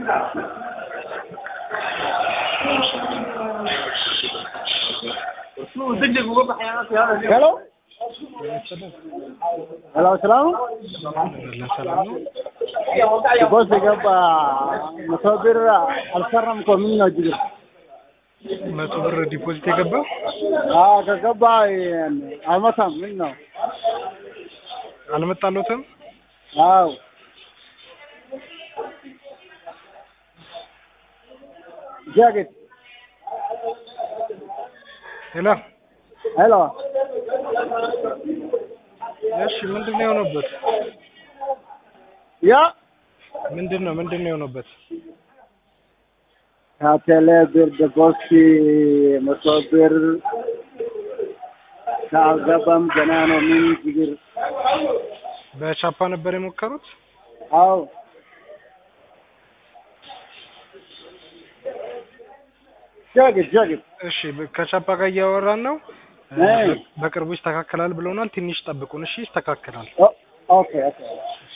ሄሎ ሄሎ ሰላም ሰላም ነው። ቦስ የገባ መቶ ብር አልሰራም እኮ ምን ነው ችግር? መቶ ብር ዲፖዚት የገባው አዎ ከገባ አልመታም ምን ነው? አልመጣሎትም። አዎ ጃኬት ሄሎ ሄሎ እሺ፣ ምንድን ነው የሆነበት? ያ ምንድን ነው ምንድን ነው የሆነበት? ከቴሌ ብር ደቦስ መቶ ብር ካልገባም ገና ነው ምን ችግር? በቻፓ ነበር የሞከሩት? አዎ ጃኬት ጃኬት እሺ፣ በ- ከቻፓ ጋር እያወራን ነው። አይ። በቅርቡ ይስተካከላል ብለውናል። ትንሽ ጠብቁን። እሺ፣ ይስተካከላል። ኦ- ኦኬ ኦኬ